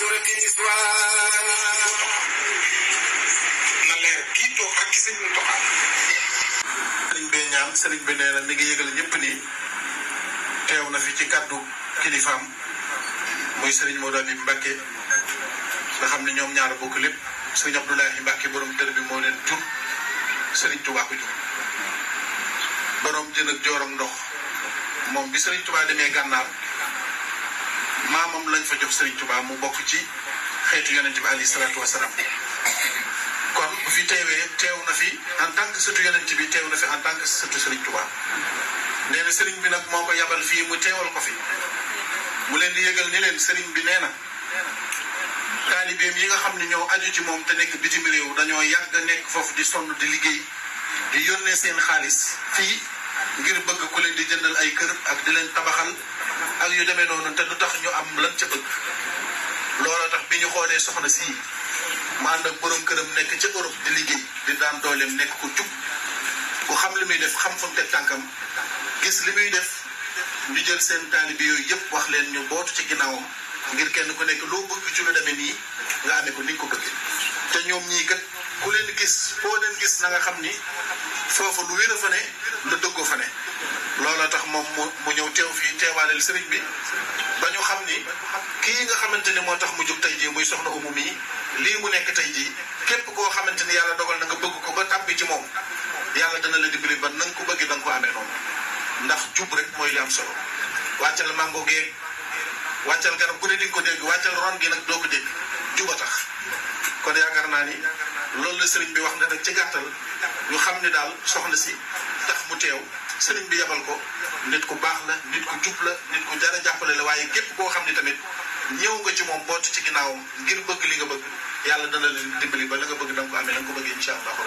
سورة النسوان na leer kii toog ak sëñ Mountakha sëriñ bee ñaan sëriñ bi nee na mi ngi yëgal ñëpp ni teew na fi ci kàddu kilifaam muy sëriñ Modou Habib Mbacke nga xam ne ñoom ñaar bokk lépp sëriñ Abdoulahi Mbacke borom dër bi moo leen jur sëriñ Touba ko jur borom jën ak joorom ndox moom bi sëriñ Touba demee gànnaar maamam lañ fa jox sëriñ Touba mu bokk ci xeetu yonent bi alayhi salaatu wasalaam kon bu fi teewee teew na fi en tant que sëtu yonent bi teew na fi en tant que sëtu Serigne Touba nee na Serigne bi nag moo ko yabal fii mu teewal ko fi mu leen di yëgal ni leen Serigne bi nee na taalibeem yi nga xam ne ñoo aju ci moom te nekk bitim réew dañoo yàgg nekk foofu di sonn di liggéey di yónnee seen xaalis fii ngir bëgg ku leen di jëndal ay kër ak di leen tabaxal ak yu demee noonu te du tax ñu am lan ca bëgg looloo tax bi ñu xoolee soxna sii mu ànd ak borom këram nekk ca Europe di liggéey di daan dooleem nekk ko jub ku xam li muy def xam fa mu teg tànkam gis li muy def ñu jël seen taalibi yooyu yëpp wax leen ñu bootu ci ginnaawam ngir kenn ku nekk loo bëgg ci lu demee nii nga amee ko ni nga ko bëggee te ñoom ñii kat ku leen gis foo leen gis na nga xam ni foofu lu wér a fa ne lu dëggoo fa ne looloo tax moom mu mu ñëw teew fii teewaaleel sëriñ bi ba ñu xam ni kii nga xamante ni moo tax mu jóg tey jii muy soxna umu mii lii mu nekk tey jii képp koo xamante ni yàlla dogal na nga bëgg ko ba tàbbi ci moom yàlla dana la dimbali ba na nga ko bëggee da nga ko amee noonu ndax jub rek mooy li am solo wàccal mango gee wàccal garab gu ne di nga ko dégg wàccal ron gi nag doo ko dégg juba tax kon yaakaar naa ni loolu la sëriñ bi wax ne nag ci gàttal ñu xam ni daal soxna si tax mu teew sëriñ bi yabal ko nit ku baax la nit ku jub la nit ku jar a jàppale la waaye képp koo xam ni tamit ñëw nga ci moom boot ci ginnaawam ngir bëgg li nga bëgg yàlla dana leen dimbali ba la nga bëgg da nga ko amee da nga ko bëggee incha allah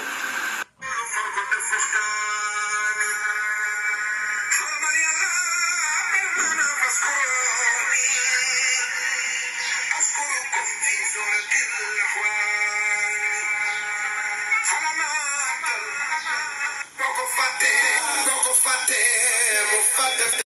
Boko fàtte boko fàtte mu fàtte